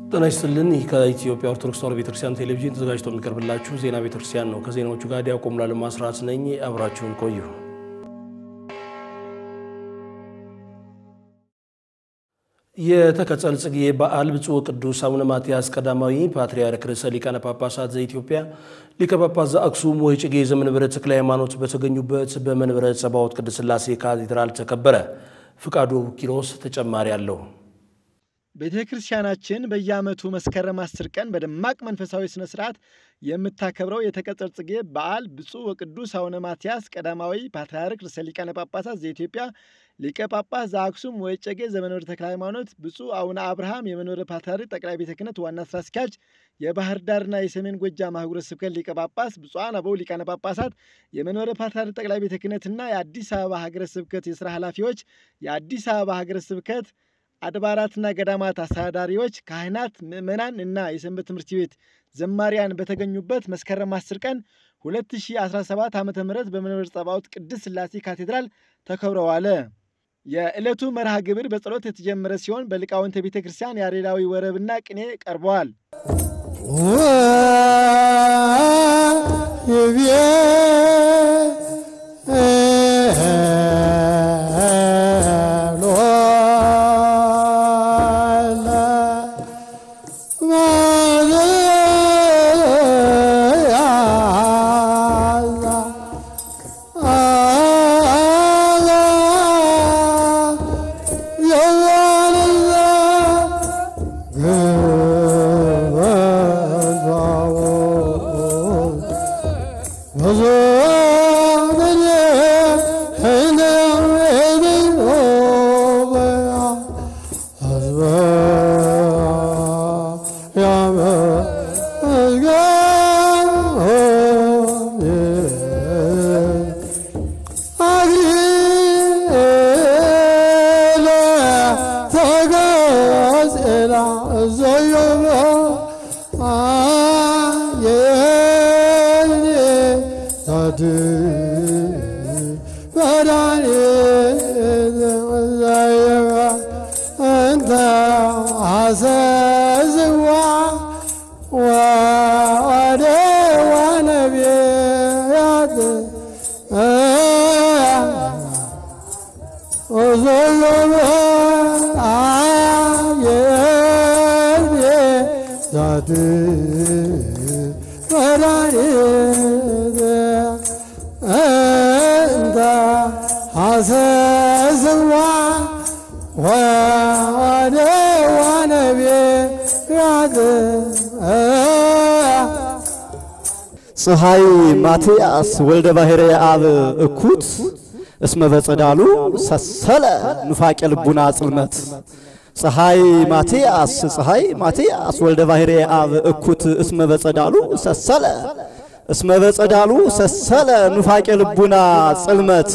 ጤና ይስጥልን። ይህ ከኢትዮጵያ ኦርቶዶክስ ተዋሕዶ ቤተክርስቲያን ቴሌቪዥን ተዘጋጅቶ የሚቀርብላችሁ ዜና ቤተክርስቲያን ነው። ከዜናዎቹ ጋር ዲያቆን ሙሉዓለም አስራት ነኝ። አብራችሁን ቆዩ። የተቀጸል ጽጌ በዓል ብፁዕ ቅዱስ አቡነ ማትያስ ቀዳማዊ ፓትርያርክ ርዕሰ ሊቃነ ጳጳሳት ዘኢትዮጵያ ሊቀ ጳጳስ ዘአክሱም ወዕጨጌ ዘመንበረ ተክለ ሃይማኖት በተገኙበት በመንበረ ጸባዖት ቅድስት ሥላሴ ካቴድራል ተከበረ። ፍቃዱ ኪሮስ ተጨማሪ አለው። ቤተ ክርስቲያናችን በየዓመቱ መስከረም አስር ቀን በደማቅ መንፈሳዊ ሥነ ሥርዓት የምታከብረው የተቀጸል ጽጌ በዓል ብፁዕ ወቅዱስ አቡነ ማትያስ ቀዳማዊ ፓትርያርክ ርዕሰ ሊቃነ ጳጳሳት ዘኢትዮጵያ ሊቀ ጳጳስ ዘአክሱም ወዕጨጌ ዘመንበረ ተክለ ሃይማኖት፣ ብፁዕ አቡነ አብርሃም የመንበረ ፓትርያርክ ጠቅላይ ቤተ ክህነት ዋና ሥራ አስኪያጅ፣ የባህር ዳርና የሰሜን ጎጃም አህጉረ ስብከት ሊቀ ጳጳስ፣ ብፁዓን አበው ሊቃነ ጳጳሳት፣ የመንበረ ፓትርያርክ ጠቅላይ ቤተ ክህነትና የአዲስ አበባ ሀገረ ስብከት የሥራ ኃላፊዎች፣ የአዲስ አበባ ሀገረ ስብከት አድባራትና ገዳማት አስተዳዳሪዎች፣ ካህናት፣ ምዕመናን እና የሰንበት ትምህርት ቤት ዘማሪያን በተገኙበት መስከረም 10 ቀን 2017 ዓ ም በመንበረ ጸባዖት ቅድስት ሥላሴ ካቴድራል ተከብረዋል። የዕለቱ መርሃ ግብር በጸሎት የተጀመረ ሲሆን በሊቃውንተ ቤተ ክርስቲያን ያሬዳዊ ወረብና ቅኔ ቀርበዋል። ፀሐይ ማትያስ ወልደ ባሕረ አብ እኩት እስመ በጸዳሉ ሰሰለ ኑፋቄ ልቡና ጽልመት ፀሐይ ማትያስ ፀሐይ ማትያስ ወልደ ባሕረ አብ እኩት እስመ በጸዳሉ ሰሰለ እስመ በጸዳሉ ሰሰለ ኑፋቄ ልቡና ጽልመት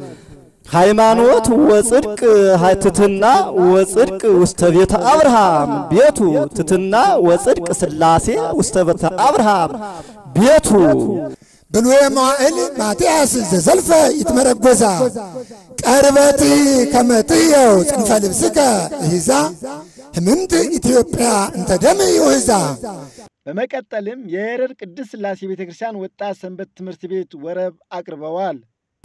ሃይማኖት ወጽድቅ ትትና ወጽድቅ ውስተ ቤተ አብርሃም ቤቱ ትትና ወጽድቅ ሥላሴ ውስተ ቤተ አብርሃም ቤቱ ብሉየ መዋዕል ማትያስ ዘዘልፈ ይትመረጎዛ ቀርበት ከመጥየው ጽንፈ ልብስከ እሂዛ ህምምት ኢትዮጵያ እንተ ደም ይውህዛ። በመቀጠልም የየረር ቅድስት ሥላሴ ቤተ ክርስቲያን ወጣት ሰንበት ትምህርት ቤት ወረብ አቅርበዋል።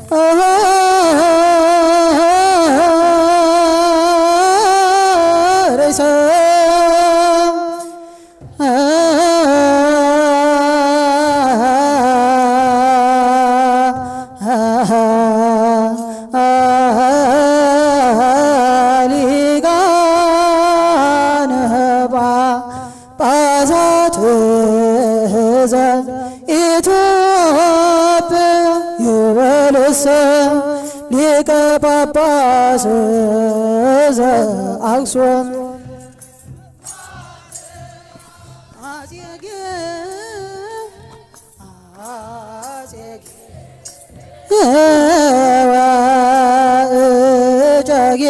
ሊቀ ጳጳስ ዘአክሱም ወዕጨጌ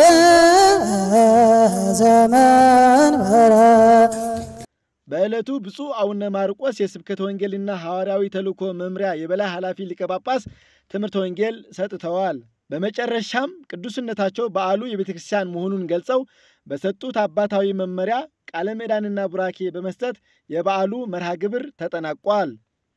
ዘመንበረ በዕለቱ ብፁዕ አቡነ ማርቆስ የስብከተ ወንጌልና ሐዋርያዊ ተልእኮ መምሪያ የበላይ ኃላፊ ሊቀ ጳጳስ ትምህርተ ወንጌል ሰጥተዋል። በመጨረሻም ቅዱስነታቸው በዓሉ የቤተ ክርስቲያን መሆኑን ገልጸው በሰጡት አባታዊ መመሪያ ቃለ ምዕዳንና ቡራኬ በመስጠት የበዓሉ መርሃ ግብር ተጠናቋል።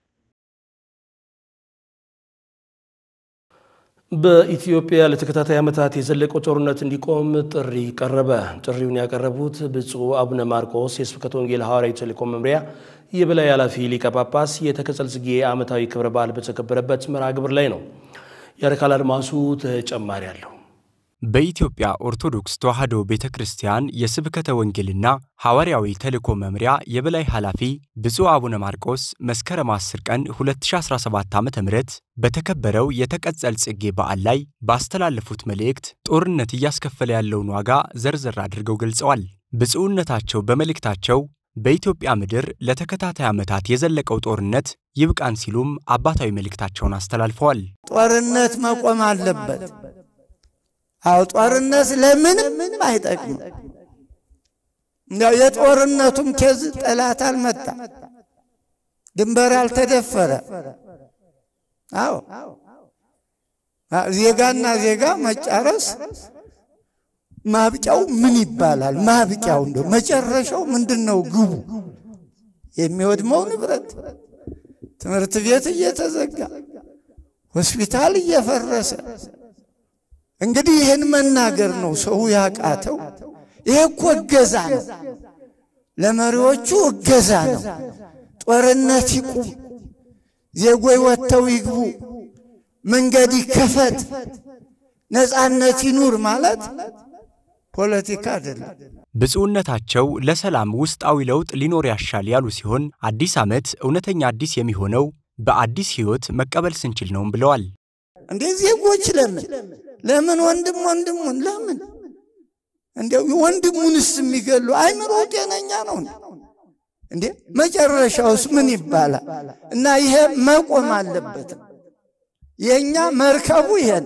በኢትዮጵያ ለተከታታይ ዓመታት የዘለቀው ጦርነት እንዲቆም ጥሪ ቀረበ። ጥሪውን ያቀረቡት ብፁዕ አቡነ ማርቆስ የስብከተ ወንጌል ሐዋርያዊ ተልእኮ መምሪያ የበላይ ኃላፊ ሊቀ ጳጳስ የተከጸል ጽጌ ዓመታዊ ክብረ በዓል በተከበረበት መርሃ ግብር ላይ ነው። ያረካል አድማሱ ተጨማሪ አለው። በኢትዮጵያ ኦርቶዶክስ ተዋሕዶ ቤተ ክርስቲያን የስብከተ ወንጌልና ሐዋርያዊ ተልእኮ መምሪያ የበላይ ኃላፊ ብፁዕ አቡነ ማርቆስ መስከረም 10 ቀን 2017 ዓ ም በተከበረው የተቀጸል ጽጌ በዓል ላይ ባስተላለፉት መልእክት ጦርነት እያስከፈለ ያለውን ዋጋ ዘርዘር አድርገው ገልጸዋል። ብፁዕነታቸው በመልእክታቸው በኢትዮጵያ ምድር ለተከታታይ ዓመታት የዘለቀው ጦርነት ይብቃን ሲሉም አባታዊ መልእክታቸውን አስተላልፈዋል። ጦርነት መቆም አለበት። አው ጦርነት ለምንም ምንም አይጠቅምም። እንዲያው የጦርነቱም ኬዝ ጠላት አልመጣ፣ ድንበር አልተደፈረ። አዎ ዜጋና ዜጋ መጫረስ ማብቂያው ምን ይባላል? ማብቂያው እንደው መጨረሻው ምንድን ነው? ግቡ የሚወድመው ንብረት፣ ትምህርት ቤት እየተዘጋ ሆስፒታል እየፈረሰ እንግዲህ ይህን መናገር ነው ሰው ያቃተው። ይሄ እኮ እገዛ ነው፣ ለመሪዎቹ እገዛ ነው። ጦርነት ይቁም፣ ዜጎይ ወጥተው ይግቡ፣ መንገድ ይከፈት፣ ነፃነት ይኑር ማለት ፖለቲካ አይደለም። ብፁዕነታቸው ለሰላም ውስጣዊ ለውጥ ሊኖር ያሻል ያሉ ሲሆን አዲስ ዓመት እውነተኛ አዲስ የሚሆነው በአዲስ ሕይወት መቀበል ስንችል ነውም ብለዋል። እንዴ ዜጎች ለምን ለምን ወንድም ወንድሙን ለምን እንዴው ወንድሙንስ የሚገሉ አይምሮ ጤነኛ ነው እንዴ? መጨረሻውስ ምን ይባላል? እና ይሄ መቆም አለበት። የእኛ መርከቡ ይሄን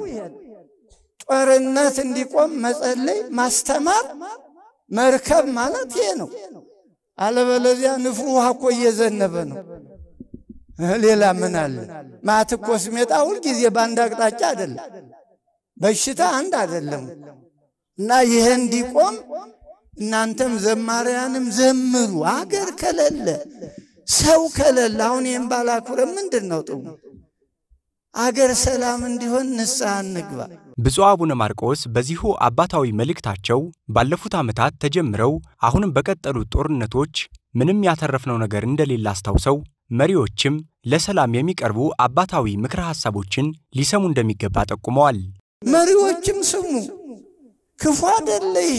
ጦርነት እንዲቆም መጸለይ፣ ማስተማር መርከብ ማለት ይሄ ነው። አለበለዚያ ንፍሩ ውሃ እኮ እየዘነበ ነው። ሌላ ምን አለ? ማት እኮ ስሜጣ ሁልጊዜ በአንድ አቅጣጫ አይደለም። በሽታ አንድ አይደለም። እና ይሄ እንዲቆም እናንተም ዘማሪያንም ዘምሩ። አገር ከሌለ ሰው ከሌለ አሁን ይህም ባላኩረ ምንድን ነው ጥሙ? አገር ሰላም እንዲሆን ንስሐ እንግባ። ብፁዕ አቡነ ማርቆስ በዚሁ አባታዊ መልእክታቸው ባለፉት ዓመታት ተጀምረው አሁንም በቀጠሉት ጦርነቶች ምንም ያተረፍነው ነገር እንደሌለ አስታውሰው መሪዎችም ለሰላም የሚቀርቡ አባታዊ ምክረ ሐሳቦችን ሊሰሙ እንደሚገባ ጠቁመዋል። መሪዎችም ስሙ። ክፉ አደለ ይሄ።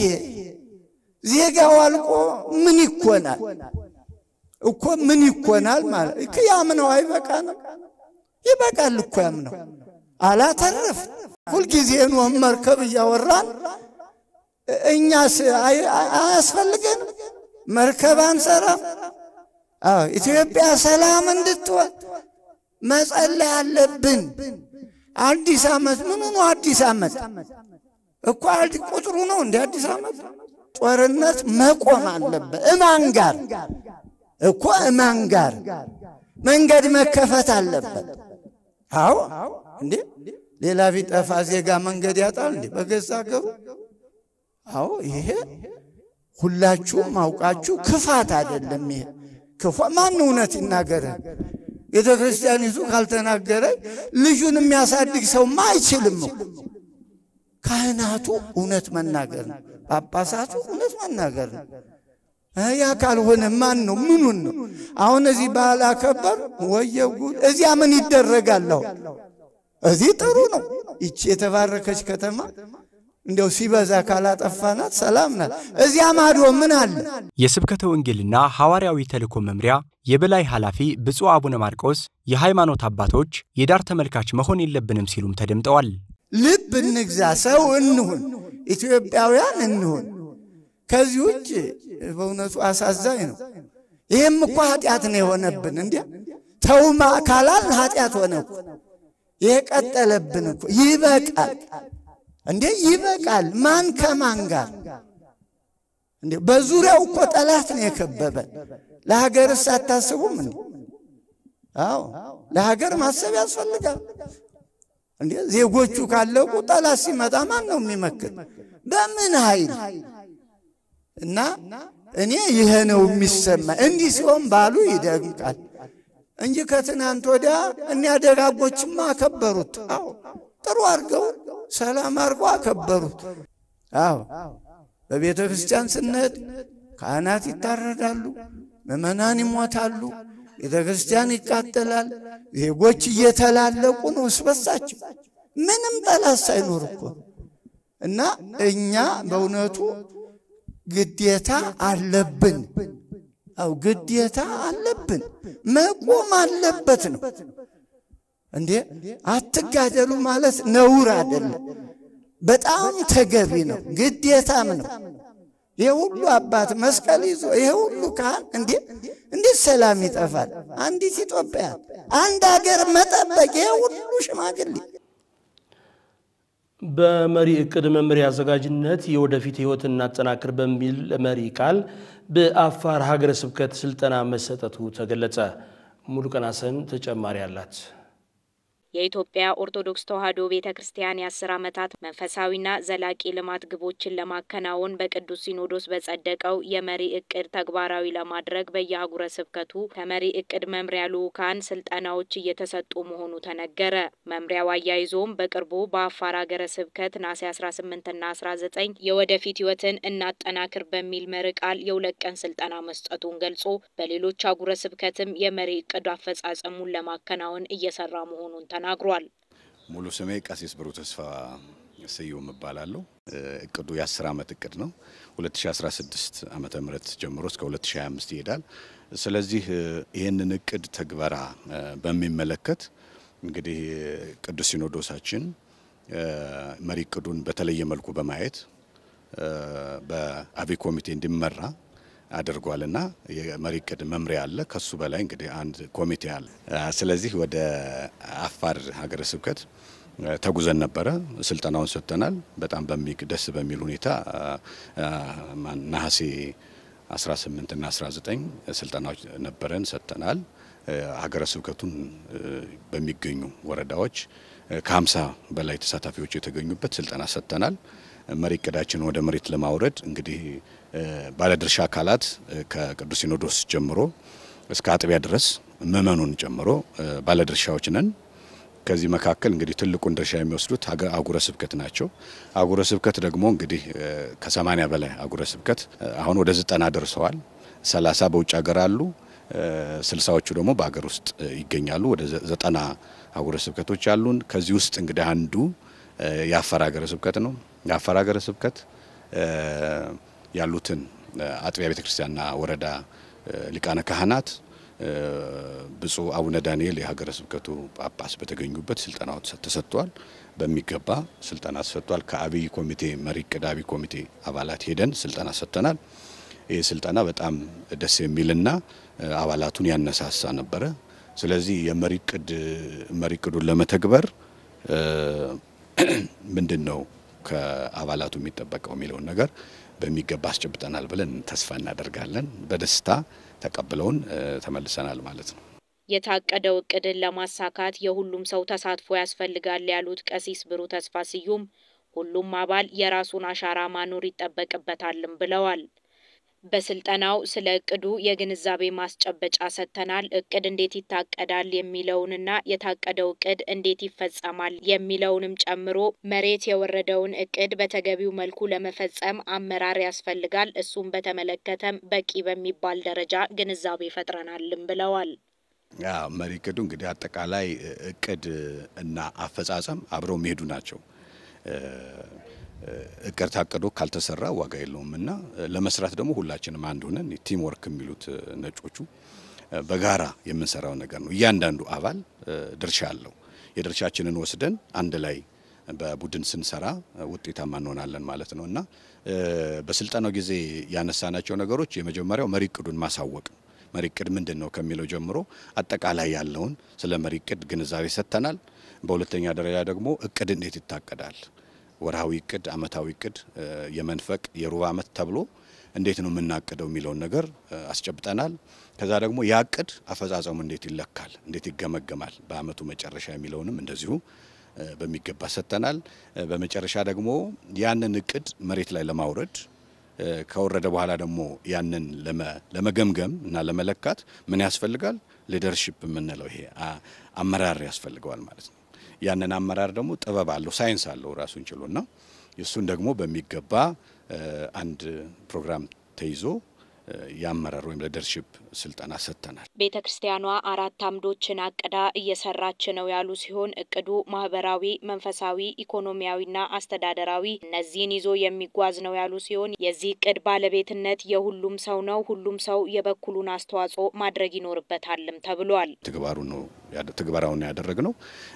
ዜጋው አልቆ ምን ይኮናል እኮ ምን ይኮናል ማለት እኮ ያምነው አይበቃ ነው ይበቃል እኮ ያምነው አላተረፍ ሁልጊዜ ኖህ መርከብ እያወራን እኛስ አያስፈልገን መርከብ አንሰራም። አዎ ኢትዮጵያ ሰላም እንድትሆን መጸለይ አለብን። አዲስ ዓመት ምኑ ነው? አዲስ ዓመት እኮ ቁጥሩ ነው እንደ አዲስ ዓመት። ጦርነት መቆም አለበት። እማን ጋር እኮ እማን ጋር መንገድ መከፈት አለበት። አዎ እንዴ ሌላ ቢጠፋ ዜጋ መንገድ ያጣል እንዴ በገዛ ሀገሩ? አዎ ይሄ ሁላችሁም አውቃችሁ ክፋት አይደለም። ይሄ ክፋ ማን እውነት ይናገረ? ቤተ ክርስቲያኒቱ ካልተናገረ ልጁን የሚያሳድግ ሰውማ አይችልም እኮ። ካህናቱ እውነት መናገር ነው። ጳጳሳቱ እውነት መናገር ነው። ያ ካልሆነ ማን ነው? ምኑን ነው? አሁን እዚህ ባህል አከበር ወየው ጉድ! እዚያ ምን ይደረጋለሁ? እዚህ ጥሩ ነው። ይቺ የተባረከች ከተማ እንዲያው ሲበዛ ካላጠፋናት ሰላም ናት። እዚያ ማዶ ምን አለ? የስብከተ ወንጌልና ሐዋርያዊ ተልእኮ መምሪያ የበላይ ኃላፊ ብፁዕ አቡነ ማርቆስ የሃይማኖት አባቶች የዳር ተመልካች መሆን የለብንም ሲሉም ተደምጠዋል። ልብ እንግዛ፣ ሰው እንሁን፣ ኢትዮጵያውያን እንሁን። ከዚህ ውጭ በእውነቱ አሳዛኝ ነው። ይህም እኮ ኃጢአት ነው የሆነብን። እንዲያ ተውማ ካላልን ኃጢአት ሆነ እኮ። ይሄ ቀጠለብን እኮ። ይበቃል እንዴ ይበቃል። ማን ከማን ጋር እንዴ? በዙሪያው እኮ ጠላት ነው የከበበን። ለሀገርስ አታስቡም እንዴ? አዎ ለሀገር ማሰብ ያስፈልጋል። እንዴ ዜጎቹ ካለቁ ጠላት ሲመጣ ማን ነው የሚመክር? በምን ኃይል እና እኔ ይሄ ነው የሚሰማ። እንዲህ ሲሆን ባሉ ይደምቃል እንጂ ከትናንት ወዲያ እኒያ ደጋጎችማ አከበሩት። አዎ ጥሩ አድርገው ሰላም አድርገው አከበሩት። አዎ በቤተ ክርስቲያን ስንሄድ ካህናት ይታረዳሉ፣ ምዕመናን ይሞታሉ፣ ቤተ ክርስቲያን ይቃጠላል። ዜጎች እየተላለቁ ነው እስበሳቸው ምንም ጠላት ሳይኖር እኮ እና እኛ በእውነቱ ግዴታ አለብን። አው ግዴታ አለብን፣ መቆም አለበት ነው እንዴ። አትጋደሉ ማለት ነውር አይደለም፣ በጣም ተገቢ ነው፣ ግዴታም ነው። ይሄ ሁሉ አባት መስቀል ይዞ ይሄ ሁሉ ካህን እንዴ እንዴት ሰላም ይጠፋል? አንዲት ኢትዮጵያ አንድ ሀገር መጠበቅ ይሄ ሁሉ ሽማግሌ በመሪ እቅድ መምሪያ አዘጋጅነት የወደፊት ሕይወት እናጠናክር በሚል መሪ ቃል በአፋር ሀገረ ስብከት ስልጠና መሰጠቱ ተገለጸ። ሙሉቀን ሀሰን ተጨማሪ አላት። የኢትዮጵያ ኦርቶዶክስ ተዋሕዶ ቤተ ክርስቲያን የአስር ዓመታት መንፈሳዊና ዘላቂ ልማት ግቦችን ለማከናወን በቅዱስ ሲኖዶስ በጸደቀው የመሪ እቅድ ተግባራዊ ለማድረግ በየአህጉረ ስብከቱ ከመሪ እቅድ መምሪያ ልዑካን ስልጠናዎች እየተሰጡ መሆኑ ተነገረ። መምሪያው አያይዞም በቅርቡ በአፋር ሀገረ ስብከት ናሴ 18ና 19 የወደፊት ሕይወትን እናጠናክር በሚል መሪ ቃል የሁለት ቀን ስልጠና መስጠቱን ገልጾ በሌሎች አህጉረ ስብከትም የመሪ እቅድ አፈጻጸሙን ለማከናወን እየሰራ መሆኑን ተናግሯል። ሙሉ ስሜ ቀሲስ ብሩ ተስፋ ስዩም እባላለሁ። እቅዱ የአስር ዓመት እቅድ ነው። 2016 ዓመተ ምህረት ጀምሮ እስከ 2025 ይሄዳል። ስለዚህ ይህንን እቅድ ተግበራ በሚመለከት እንግዲህ ቅዱስ ሲኖዶሳችን መሪ እቅዱን በተለየ መልኩ በማየት በአብይ ኮሚቴ እንዲመራ አድርጓልና የመሪ እቅድ መምሪያ አለ። ከሱ በላይ እንግዲህ አንድ ኮሚቴ አለ። ስለዚህ ወደ አፋር ሀገረ ስብከት ተጉዘን ነበረ። ስልጠናውን ሰጥተናል። በጣም በሚግ ደስ በሚል ሁኔታ ነሐሴ 18 እና 19 ስልጠናዎች ነበረን ሰጥተናል። ሀገረ ስብከቱን በሚገኙ ወረዳዎች ከ50 በላይ ተሳታፊዎች የተገኙበት ስልጠና ሰጥተናል። መሪ እቅዳችን ወደ መሬት ለማውረድ እንግዲህ ባለድርሻ አካላት ከቅዱስ ሲኖዶስ ጀምሮ እስከ አጥቢያ ድረስ ምእመኑን ጨምሮ ባለድርሻዎች ነን። ከዚህ መካከል እንግዲህ ትልቁን ድርሻ የሚወስዱት አህጉረ ስብከት ናቸው። አህጉረ ስብከት ደግሞ እንግዲህ ከሰማኒያ በላይ አህጉረ ስብከት አሁን ወደ ዘጠና ደርሰዋል። ሰላሳ በውጭ ሀገር አሉ። ስልሳዎቹ ደግሞ በሀገር ውስጥ ይገኛሉ። ወደ ዘጠና አህጉረ ስብከቶች አሉን። ከዚህ ውስጥ እንግዲህ አንዱ የአፋር ሀገረ ስብከት ነው። የአፋር ሀገረ ስብከት ያሉትን አጥቢያ ቤተ ክርስቲያንና ወረዳ ሊቃነ ካህናት ብፁዕ አቡነ ዳንኤል የሀገረ ስብከቱ ጳጳስ በተገኙበት ስልጠናው ተሰጥቷል። በሚገባ ስልጠና ተሰጥቷል። ከአብይ ኮሚቴ መሪ እቅድ አብይ ኮሚቴ አባላት ሄደን ስልጠና ሰጥተናል። ይህ ስልጠና በጣም ደስ የሚልና አባላቱን ያነሳሳ ነበረ። ስለዚህ የመሪ እቅድ መሪ እቅዱን ለመተግበር ምንድን ነው ከአባላቱ የሚጠበቀው የሚለውን ነገር በሚገባ አስጨብጠናል ብለን ተስፋ እናደርጋለን። በደስታ ተቀብለውን ተመልሰናል ማለት ነው። የታቀደው እቅድን ለማሳካት የሁሉም ሰው ተሳትፎ ያስፈልጋል ያሉት ቀሲስ ብሩ ተስፋ ስዩም ሁሉም አባል የራሱን አሻራ ማኖር ይጠበቅበታልም ብለዋል። በስልጠናው ስለ እቅዱ የግንዛቤ ማስጨበጫ ሰጥተናል። እቅድ እንዴት ይታቀዳል የሚለውንና የታቀደው እቅድ እንዴት ይፈጸማል የሚለውንም ጨምሮ መሬት የወረደውን እቅድ በተገቢው መልኩ ለመፈጸም አመራር ያስፈልጋል። እሱም በተመለከተም በቂ በሚባል ደረጃ ግንዛቤ ፈጥረናልም ብለዋል። ያ መሪ እቅዱ እንግዲህ አጠቃላይ እቅድ እና አፈጻጸም አብረው የሚሄዱ ናቸው። እቅድ ታቅዶ ካልተሰራ ዋጋ የለውም እና ለመስራት ደግሞ ሁላችንም አንድ ሆነን ቲም ወርክ የሚሉት ነጮቹ በጋራ የምንሰራው ነገር ነው። እያንዳንዱ አባል ድርሻ አለው። የድርሻችንን ወስደን አንድ ላይ በቡድን ስንሰራ ውጤታማ እንሆናለን ማለት ነው እና በስልጠናው ጊዜ ያነሳናቸው ነገሮች የመጀመሪያው መሪ እቅዱን ማሳወቅ መሪ እቅድ ምንድን ነው ከሚለው ጀምሮ አጠቃላይ ያለውን ስለ መሪ እቅድ ግንዛቤ ሰጥተናል። በሁለተኛ ደረጃ ደግሞ እቅድ እንዴት ይታቀዳል ወርሃዊ እቅድ፣ አመታዊ እቅድ፣ የመንፈቅ የሩብ አመት ተብሎ እንዴት ነው የምናቅደው የሚለውን ነገር አስጨብጠናል። ከዛ ደግሞ ያ እቅድ አፈጻጸሙ እንዴት ይለካል፣ እንዴት ይገመገማል በአመቱ መጨረሻ የሚለውንም እንደዚሁ በሚገባ ሰጥተናል። በመጨረሻ ደግሞ ያንን እቅድ መሬት ላይ ለማውረድ ከወረደ በኋላ ደግሞ ያንን ለመገምገም እና ለመለካት ምን ያስፈልጋል? ሊደርሺፕ የምንለው ይሄ አመራር ያስፈልገዋል ማለት ነው። ያንን አመራር ደግሞ ጥበብ አለው፣ ሳይንስ አለው ራሱን ችሎና እሱን ደግሞ በሚገባ አንድ ፕሮግራም ተይዞ የአመራር ወይም ሊደርሺፕ ስልጠና ሰጥተናል። ቤተ ክርስቲያኗ አራት አምዶችን አቅዳ እየሰራች ነው ያሉ ሲሆን እቅዱ ማህበራዊ፣ መንፈሳዊ፣ ኢኮኖሚያዊና አስተዳደራዊ እነዚህን ይዞ የሚጓዝ ነው ያሉ ሲሆን የዚህ እቅድ ባለቤትነት የሁሉም ሰው ነው። ሁሉም ሰው የበኩሉን አስተዋጽኦ ማድረግ ይኖርበታልም ተብሏል። ትግባሩ ነው ትግበራውን ያደረግነው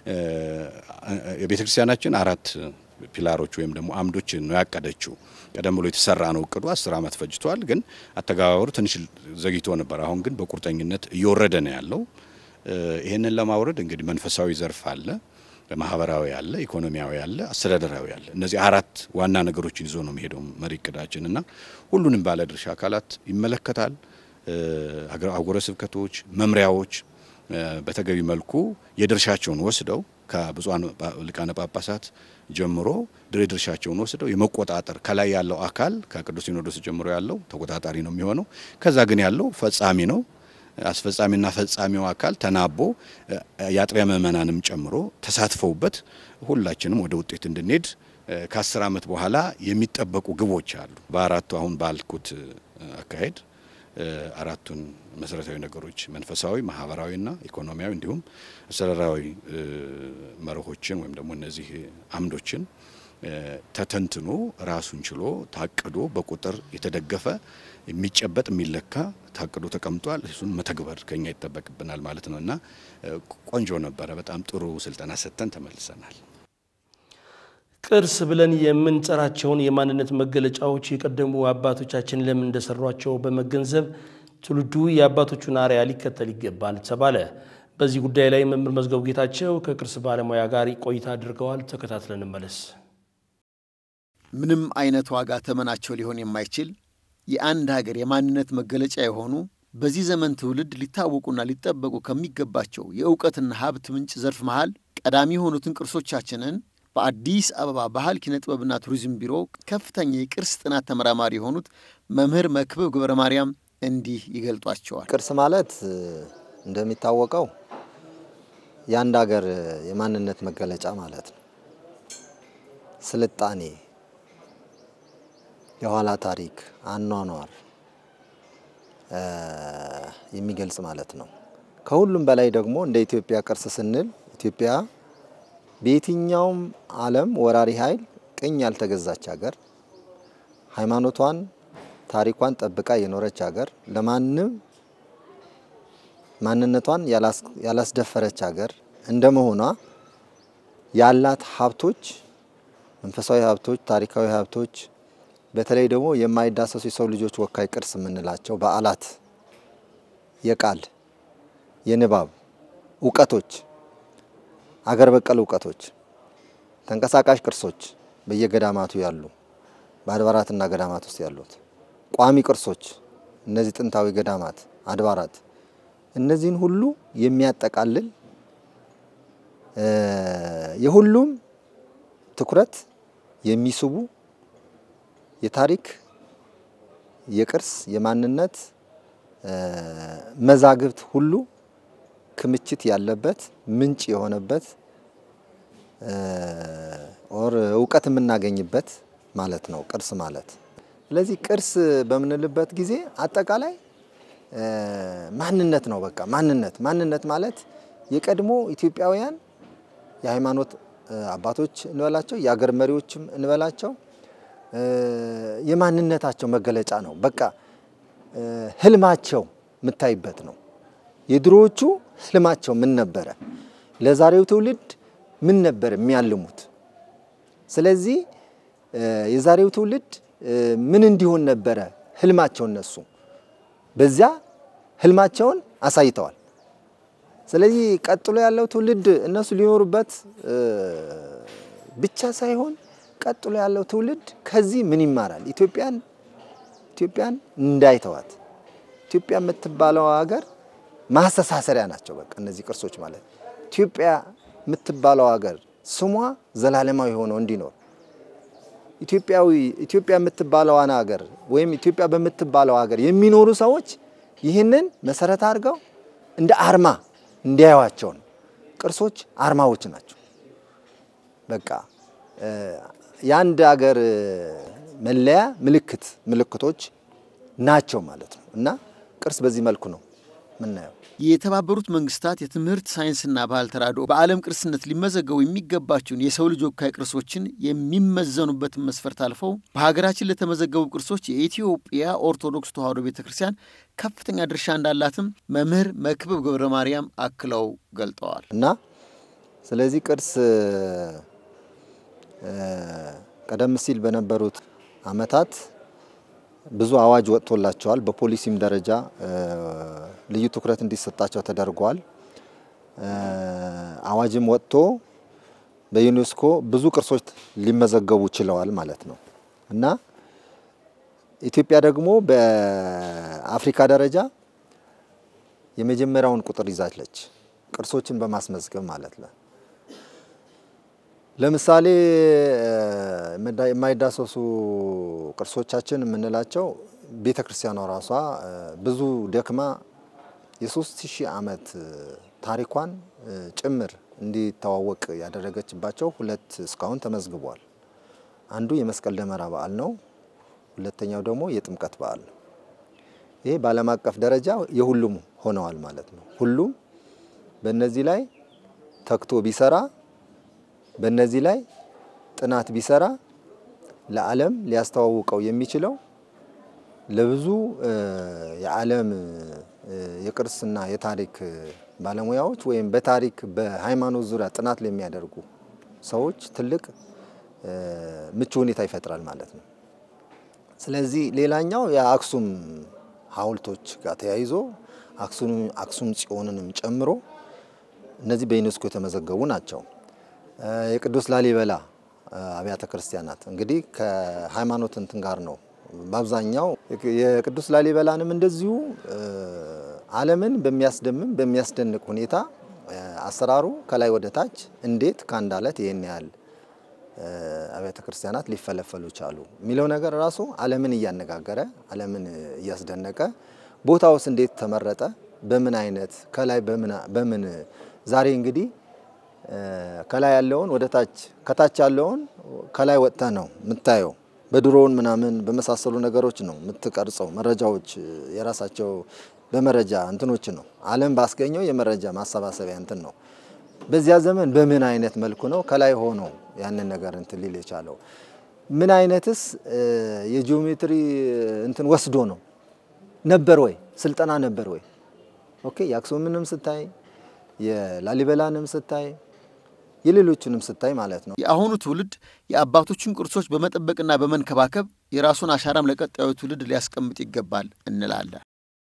የቤተ ክርስቲያናችን አራት ፒላሮች ወይም ደግሞ አምዶችን ነው ያቀደችው። ቀደም ብሎ የተሰራ ነው እቅዱ አስር ዓመት ፈጅቷል። ግን አተገባበሩ ትንሽ ዘግይቶ ነበር። አሁን ግን በቁርጠኝነት እየወረደ ነው ያለው። ይህንን ለማውረድ እንግዲህ መንፈሳዊ ዘርፍ አለ፣ ማህበራዊ አለ፣ ኢኮኖሚያዊ አለ፣ አስተዳደራዊ አለ። እነዚህ አራት ዋና ነገሮችን ይዞ ነው የሚሄደው መሪ እቅዳችን እና ሁሉንም ባለድርሻ አካላት ይመለከታል። አህጉረ ስብከቶች፣ መምሪያዎች በተገቢ መልኩ የድርሻቸውን ወስደው ከብፁዓን ሊቃነ ጳጳሳት ጀምሮ ድርሻቸውን ወስደው የመቆጣጠር ከላይ ያለው አካል ከቅዱስ ሲኖዶስ ጀምሮ ያለው ተቆጣጣሪ ነው የሚሆነው። ከዛ ግን ያለው ፈጻሚ ነው። አስፈጻሚና ፈጻሚው አካል ተናቦ የአጥቢያ ምዕመናንም ጨምሮ ተሳትፈውበት ሁላችንም ወደ ውጤት እንድንሄድ ከአስር ዓመት በኋላ የሚጠበቁ ግቦች አሉ። በአራቱ አሁን ባልኩት አካሄድ አራቱን መሰረታዊ ነገሮች መንፈሳዊ፣ ማህበራዊና ኢኮኖሚያዊ እንዲሁም አስተዳደራዊ መርሆችን ወይም ደግሞ እነዚህ አምዶችን ተተንትኖ ራሱን ችሎ ታቅዶ በቁጥር የተደገፈ የሚጨበጥ የሚለካ ታቅዶ ተቀምጧል። እሱን መተግበር ከኛ ይጠበቅብናል ማለት ነው እና ቆንጆ ነበረ። በጣም ጥሩ ስልጠና ሰጥተን ተመልሰናል። ቅርስ ብለን የምንጠራቸውን የማንነት መገለጫዎች የቀደሙ አባቶቻችን ለምን እንደሰሯቸው በመገንዘብ ትውልዱ የአባቶቹን አርአያ ሊከተል ይገባል ተባለ። በዚህ ጉዳይ ላይ መምህር መዝገቡ ጌታቸው ከቅርስ ባለሙያ ጋር ቆይታ አድርገዋል። ተከታትለን እንመለስ። ምንም አይነት ዋጋ ተመናቸው ሊሆን የማይችል የአንድ ሀገር የማንነት መገለጫ የሆኑ በዚህ ዘመን ትውልድ ሊታወቁና ሊጠበቁ ከሚገባቸው የእውቀትና ሀብት ምንጭ ዘርፍ መሃል ቀዳሚ የሆኑትን ቅርሶቻችንን በአዲስ አበባ ባህል ኪነ ጥበብና ቱሪዝም ቢሮ ከፍተኛ የቅርስ ጥናት ተመራማሪ የሆኑት መምህር መክብብ ገብረ ማርያም እንዲህ ይገልጧቸዋል። ቅርስ ማለት እንደሚታወቀው የአንድ ሀገር የማንነት መገለጫ ማለት ነው። ስልጣኔ፣ የኋላ ታሪክ፣ አኗኗር የሚገልጽ ማለት ነው። ከሁሉም በላይ ደግሞ እንደ ኢትዮጵያ ቅርስ ስንል ኢትዮጵያ በየትኛውም ዓለም ወራሪ ኃይል ቅኝ ያልተገዛች ሀገር፣ ሃይማኖቷን ታሪኳን ጠብቃ የኖረች ሀገር፣ ለማንም ማንነቷን ያላስደፈረች ሀገር እንደመሆኗ ያላት ሀብቶች፣ መንፈሳዊ ሀብቶች፣ ታሪካዊ ሀብቶች፣ በተለይ ደግሞ የማይዳሰሱ የሰው ልጆች ወካይ ቅርስ የምንላቸው በዓላት፣ የቃል የንባብ እውቀቶች አገር በቀል እውቀቶች፣ ተንቀሳቃሽ ቅርሶች በየገዳማቱ ያሉ በአድባራትና ገዳማት ውስጥ ያሉት ቋሚ ቅርሶች፣ እነዚህ ጥንታዊ ገዳማት፣ አድባራት እነዚህን ሁሉ የሚያጠቃልል የሁሉም ትኩረት የሚስቡ የታሪክ፣ የቅርስ፣ የማንነት መዛግብት ሁሉ ክምችት ያለበት ምንጭ የሆነበት ኦር እውቀት የምናገኝበት ማለት ነው ቅርስ ማለት። ስለዚህ ቅርስ በምንልበት ጊዜ አጠቃላይ ማንነት ነው። በቃ ማንነት ማንነት ማለት የቀድሞ ኢትዮጵያውያን የሃይማኖት አባቶች እንበላቸው የአገር መሪዎችም እንበላቸው የማንነታቸው መገለጫ ነው። በቃ ህልማቸው የምታይበት ነው። የድሮዎቹ ህልማቸው ምን ነበረ? ለዛሬው ትውልድ ምን ነበር የሚያልሙት? ስለዚህ የዛሬው ትውልድ ምን እንዲሆን ነበረ ህልማቸው? እነሱ በዚያ ህልማቸውን አሳይተዋል። ስለዚህ ቀጥሎ ያለው ትውልድ እነሱ ሊኖሩበት ብቻ ሳይሆን ቀጥሎ ያለው ትውልድ ከዚህ ምን ይማራል? ኢትዮጵያን ኢትዮጵያን እንዳይተዋት ኢትዮጵያ የምትባለው ሀገር ማስተሳሰሪያ ናቸው። በቃ እነዚህ ቅርሶች ማለት ኢትዮጵያ የምትባለው ሀገር ስሟ ዘላለማዊ ሆኖ እንዲኖር ኢትዮጵያዊ ኢትዮጵያ የምትባለዋን ሀገር ወይም ኢትዮጵያ በምትባለው ሀገር የሚኖሩ ሰዎች ይህንን መሰረት አድርገው እንደ አርማ እንዲያዩዋቸው ነው። ቅርሶች አርማዎች ናቸው። በቃ የአንድ ሀገር መለያ ምልክት ምልክቶች ናቸው ማለት ነው እና ቅርስ በዚህ መልኩ ነው ምናየው። የተባበሩት መንግስታት የትምህርት ሳይንስና ባህል ተራድኦ በዓለም ቅርስነት ሊመዘገቡ የሚገባቸውን የሰው ልጅ ወካይ ቅርሶችን የሚመዘኑበትን መስፈርት አልፈው በሀገራችን ለተመዘገቡ ቅርሶች የኢትዮጵያ ኦርቶዶክስ ተዋሕዶ ቤተ ክርስቲያን ከፍተኛ ድርሻ እንዳላትም መምህር መክብብ ገብረ ማርያም አክለው ገልጠዋል። እና ስለዚህ ቅርስ ቀደም ሲል በነበሩት ዓመታት ብዙ አዋጅ ወጥቶላቸዋል። በፖሊሲም ደረጃ ልዩ ትኩረት እንዲሰጣቸው ተደርጓል። አዋጅም ወጥቶ በዩኔስኮ ብዙ ቅርሶች ሊመዘገቡ ችለዋል ማለት ነው እና ኢትዮጵያ ደግሞ በአፍሪካ ደረጃ የመጀመሪያውን ቁጥር ይዛለች ቅርሶችን በማስመዝገብ ማለት ነው። ለምሳሌ የማይዳሰሱ ቅርሶቻችን የምንላቸው ቤተ ክርስቲያኗ ራሷ ብዙ ደክማ የሶስት ሺህ ዓመት ታሪኳን ጭምር እንዲተዋወቅ ያደረገችባቸው ሁለት እስካሁን ተመዝግቧል። አንዱ የመስቀል ደመራ በዓል ነው። ሁለተኛው ደግሞ የጥምቀት በዓል ነው። ይሄ በዓለም አቀፍ ደረጃ የሁሉም ሆነዋል ማለት ነው። ሁሉም በእነዚህ ላይ ተግቶ ቢሰራ በእነዚህ ላይ ጥናት ቢሰራ ለዓለም ሊያስተዋውቀው የሚችለው ለብዙ የዓለም የቅርስና የታሪክ ባለሙያዎች ወይም በታሪክ በሃይማኖት ዙሪያ ጥናት ለሚያደርጉ ሰዎች ትልቅ ምቹ ሁኔታ ይፈጥራል ማለት ነው። ስለዚህ ሌላኛው የአክሱም ሐውልቶች ጋር ተያይዞ አክሱም ጽዮንንም ጨምሮ እነዚህ በዩኔስኮ የተመዘገቡ ናቸው። የቅዱስ ላሊበላ አብያተ ክርስቲያናት እንግዲህ ከሃይማኖት እንትን ጋር ነው በአብዛኛው የቅዱስ ላሊበላንም እንደዚሁ ዓለምን በሚያስደምም በሚያስደንቅ ሁኔታ አሰራሩ ከላይ ወደ ታች እንዴት ከአንድ አለት ይህን ያህል አብያተ ክርስቲያናት ሊፈለፈሉ ቻሉ የሚለው ነገር ራሱ ዓለምን እያነጋገረ ዓለምን እያስደነቀ ቦታውስ እንዴት ተመረጠ፣ በምን አይነት ከላይ በምን ዛሬ እንግዲህ ከላይ ያለውን ወደ ታች ከታች ያለውን ከላይ ወጥተ ነው የምታየው። በድሮውን ምናምን በመሳሰሉ ነገሮች ነው የምትቀርጸው። መረጃዎች የራሳቸው በመረጃ እንትኖች ነው ዓለም ባስገኘው የመረጃ ማሰባሰቢያ እንትን ነው። በዚያ ዘመን በምን አይነት መልኩ ነው ከላይ ሆኖ ያንን ነገር እንትን ሊል የቻለው? ምን አይነትስ የጂኦሜትሪ እንትን ወስዶ ነው ነበር ወይ ስልጠና ነበር ወይ? ኦኬ የአክሱምንም ስታይ የላሊበላንም ስታይ የሌሎቹንም ስታይ ማለት ነው። የአሁኑ ትውልድ የአባቶችን ቅርሶች በመጠበቅና በመንከባከብ የራሱን አሻራም ለቀጣዩ ትውልድ ሊያስቀምጥ ይገባል እንላለን።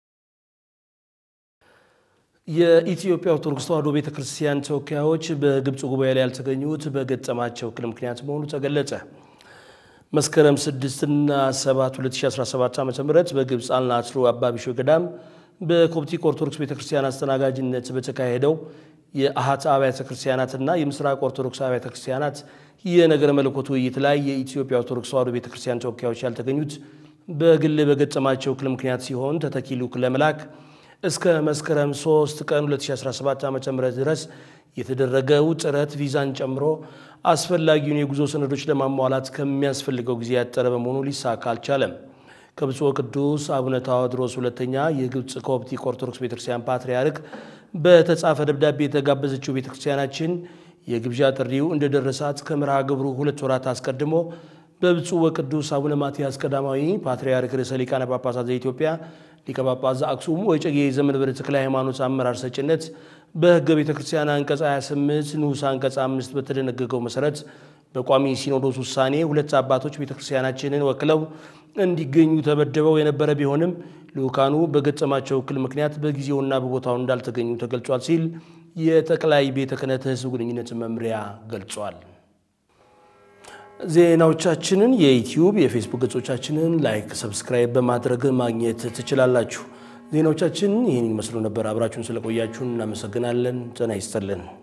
የኢትዮጵያ ኦርቶዶክስ ተዋሕዶ ቤተ ክርስቲያን ተወካዮች በግብፅ ጉባኤ ላይ ያልተገኙት በገጠማቸው እክል ምክንያት መሆኑ ተገለጸ። መስከረም 6ና 7 2017 ዓ ም በግብፅ አልናስሩ አባቢሾ ገዳም በኮፕቲክ ኦርቶዶክስ ቤተ ክርስቲያን አስተናጋጅነት በተካሄደው የአሃት አብያተ ክርስቲያናትና የምስራቅ ኦርቶዶክስ አብያተ ክርስቲያናት የነገረ መለኮት ውይይት ላይ የኢትዮጵያ ኦርቶዶክስ ተዋሕዶ ቤተ ክርስቲያን ተወካዮች ያልተገኙት በግል በገጠማቸው እክል ምክንያት ሲሆን ተተኪ ልዑክ ለመላክ እስከ መስከረም 3 ቀን 2017 ዓ ም ድረስ የተደረገው ጥረት ቪዛን ጨምሮ አስፈላጊውን የጉዞ ሰነዶች ለማሟላት ከሚያስፈልገው ጊዜ ያጠረ በመሆኑ ሊሳካ አልቻለም። ከብፁዕ ቅዱስ አቡነ ታዎድሮስ ሁለተኛ የግብፅ ኮፕቲክ ኦርቶዶክስ ቤተክርስቲያን ፓትርያርክ በተጻፈ ደብዳቤ የተጋበዘችው ቤተክርስቲያናችን የግብዣ ጥሪው እንደደረሳት ከመርሃ ግብሩ ሁለት ወራት አስቀድሞ በብፁዕ ወቅዱስ አቡነ ማትያስ ቀዳማዊ ፓትርያርክ ርዕሰ ሊቃነ ጳጳሳት ዘኢትዮጵያ ሊቀ ጳጳስ ዘአክሱም ወዕጨጌ ዘመንበረ ተክለ ሃይማኖት አመራር ሰጭነት በሕገ ቤተ ክርስቲያን አንቀጽ 28 ንዑስ አንቀጽ 5 በተደነገገው መሰረት በቋሚ ሲኖዶስ ውሳኔ ሁለት አባቶች ቤተ ክርስቲያናችንን ወክለው እንዲገኙ ተመድበው የነበረ ቢሆንም ልዑካኑ በገጠማቸው እክል ምክንያት በጊዜውና በቦታው እንዳልተገኙ ተገልጿል ሲል የጠቅላይ ቤተ ክህነት ሕዝብ ግንኙነት መምሪያ ገልጿል። ዜናዎቻችንን የዩትዩብ የፌስቡክ ገጾቻችንን ላይክ፣ ሰብስክራይብ በማድረግ ማግኘት ትችላላችሁ። ዜናዎቻችን ይህን ይመስሉ ነበር። አብራችሁን ስለቆያችሁን እናመሰግናለን። ጤና ይስጥልን።